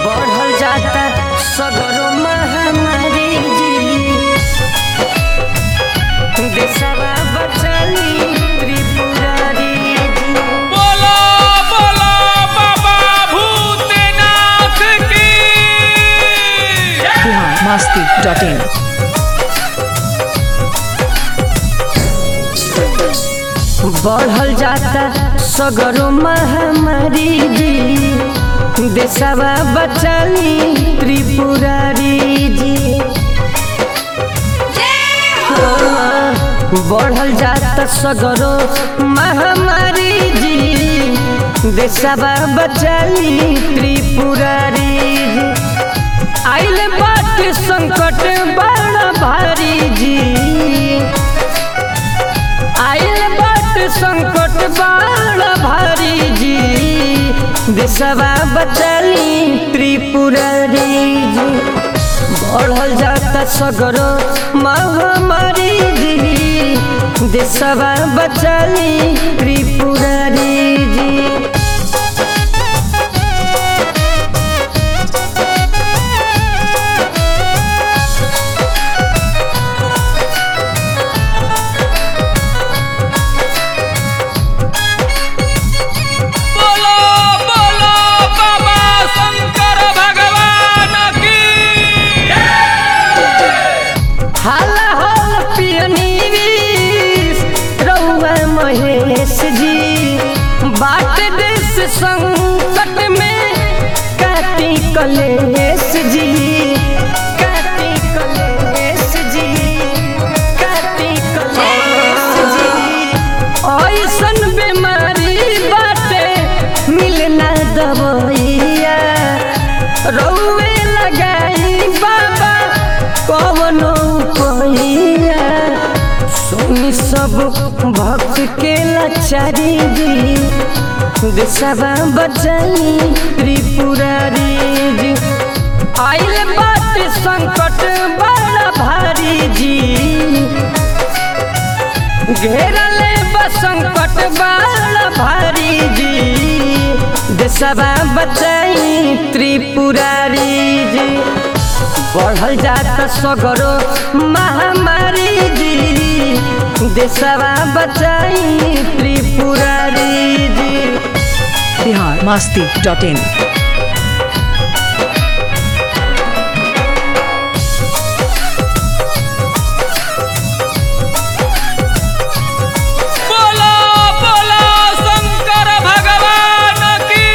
बढ़ल जाता सगरो महामारी जी देशवा बचाली त्रिपुरारी जी बोलो बोलो बाबा भूतनाथ की बिहार मस्ती डॉट इन बढ़ल जाता सगरो महामारी जी देशवा बचाली त्रिपुरारी जी हाँ, बढ़ल जाता सगरो महामारी जी देशवा बचाली त्रिपुरारी जी आइल बात संकट बड़ा भारी जी आइल बाट संकट बड़ा भारी जी देशवा बचाली त्रिपुरारी जी बढ़ल जाता सगरो महामारी जी देशवा बचाली त्रिपुरारी जी बोलो बोलो बाबा शंकर भगवान की हाल हाल पियनी रउआ महेश जी बाट देश संकट में काटी कलेश जी काटी कलेश जी काटी कलेश जी ऐसन बीमारी बाटे मिलना दवैया रउए लगाई बाबा कवनो पहिया सुनी सब भक्त के लाचारी जी देशवा बचाई त्रिपुरारी जी आइल बात संकट बड़ा भारी जी घेरले बसंकट बड़ा भारी जी देशवा बचाई त्रिपुरारी जी बढ़ल जाता सगरो महामारी जी देशवा बचाई त्रिपुरारी जी बिहार मस्ती डॉट इन बोलो बोलो शंकर भगवान की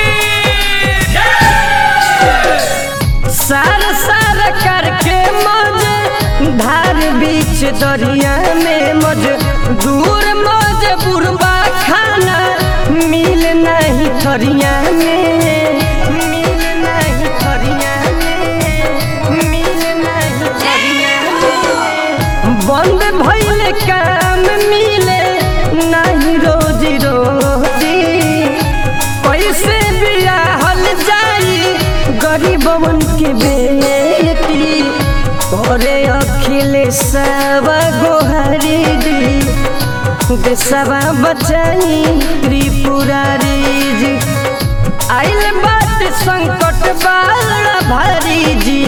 सार सार करके मज धार बीच दरिया में मज दूर मज बुरबा खाना मिल नहीं थरिया में मिल नहीं थरिया में मिल नहीं थरिया में बंद भइल काम मिले नहीं रोजी रोजी कैसे बियाहल जाई गरीबवन के बेटी करे अखिलेशवा गोहारी दी देशवा बचाई त्रिपुरारी जी आइल बात संकट बड़ा भारी जी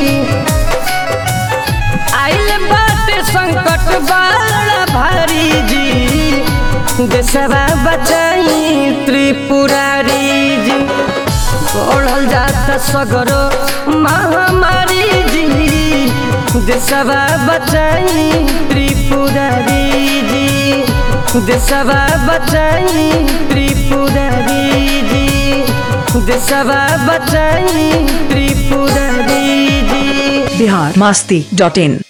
आइल बात संकट बड़ा भारी जी देशवा बचाई त्रिपुरारी जी बढ़ल जाता सगरो महामारी जी देशवा बचाई त्रिपुरारी जी देशवा बचाई त्रिपुरारी जी देशवा बचाई त्रिपुरारी जी बिहार मस्ती डॉट इन